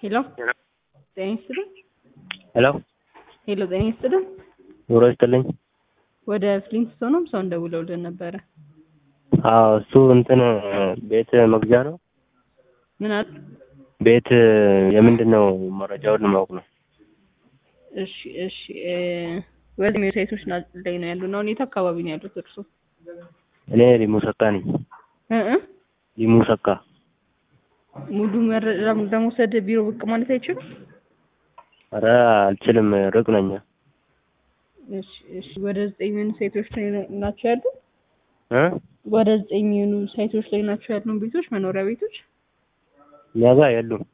ሄሎ ጤና ይስጥልኝ። ሄሎ ሄሎ ጤና ይስጥልኝ። ኑሮ ይስጥልኝ። ወደ ፍሊንትስቶንም ሰው እንደውለውልን ነበረ። አዎ እሱ እንትን ቤት መግዣ ነው። ምን አሉ? ቤት የምንድን ነው መረጃውን ለማወቅ ነው። እሺ እሺ እ ወደ ዌብሳይቶች ና- ላይ ነው ያሉ እና ሁኔታ አካባቢ ነው ያሉት እርሱ እኔ ሊሙ ሰካ ነኝ። እ እ ሊሙ ሰካ ሙሉ መረጃ ለመውሰድ ቢሮ ብቅ ማለት አይችልም? ኧረ አልችልም፣ ሩቅ ነኝ። እሺ እሺ ወደ ዘጠኝ የሚሆኑ ሳይቶች ላይ ናቸው ያሉ እ ወደ ዘጠኝ የሚሆኑ ሳይቶች ላይ ናቸው ያሉ ቤቶች መኖሪያ ቤቶች እኛ ጋር የሉም።